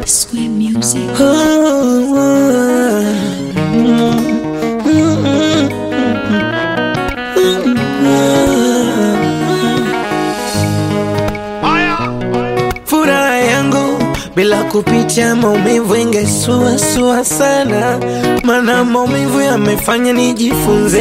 Square Music. Furaha yangu bila kupitia maumivu ingesuasua sana, mana maumivu yamefanya nijifunze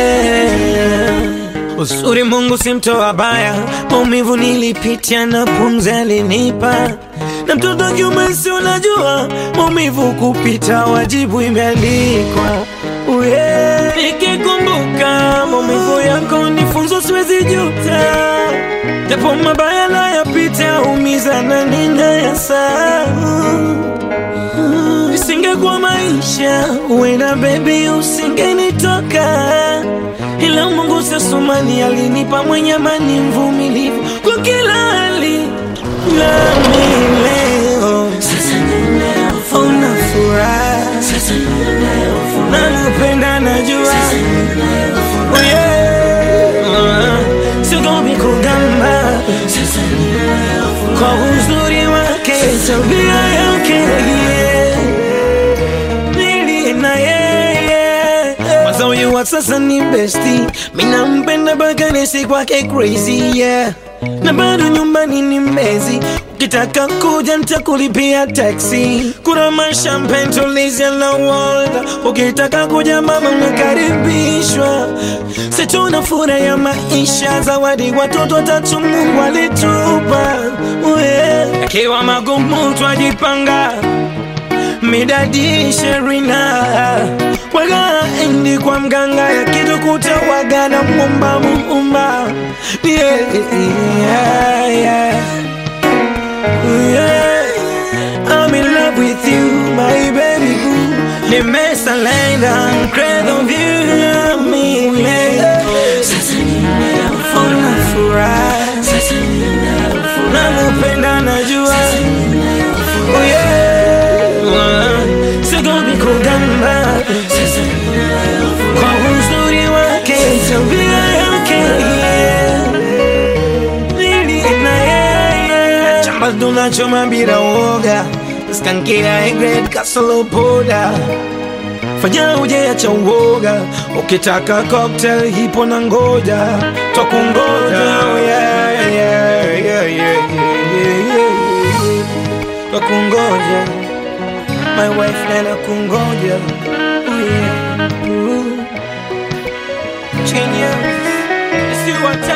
uzuri. Mungu si mtoa baya, maumivu nilipitia na pumzi alinipa, na mtoto kiume, si unajua maumivu kupita wajibu imeandikwa. Uye, nikikumbuka maumivu yako ni funzo, siwezi juta japo mabaya nayapita, umiza na ninayasahau. Isingekuwa maisha, uenda baby, usingenitoka, ila Mungu sasumani alinipa mwenye amani, mvumilivu kwa kila hali, nami leo una furaha, nakupenda, najua Oh, yeah. Sigomi kugamba kwa uzuri wake, tabia yake yeah. Nili na yeye Kwanza huyu wa sasa ni besti, mina mpenda mpaka nisi kwake crazy yeah. Na bado nyumbani ni mbezi, ukitaka kuja nitakulipia taxi. Kuna mashampen tulizia na Walda, ukitaka kuja mama unakaribishwa. Situna furaha ya maisha, zawadi watoto watatu Mungu alitupa yeah. Akiwa magumu twajipanga midadi sherina waga endi kwa mganga ya kitu kutawaga na mumba muumba yeah, yeah, yeah. Yeah. I'm in love with you my baby boo nimesalenda mkredo vyu mile una furaha nakupenda najua Oh yeah. Sigomi kugamba kwa uzuri wake, tabia yake yeah. Nili na yeye chamba tunachoma bila woga, skankia grade kasolo poda fanya ujeacha uoga, ukitaka cocktail hipo na ngoja twakungoja oh yeah, yeah, yeah, yeah, yeah, yeah, yeah. Twakungoja my wife nana kungoja oh yeah. Ooh. Genius, it's you I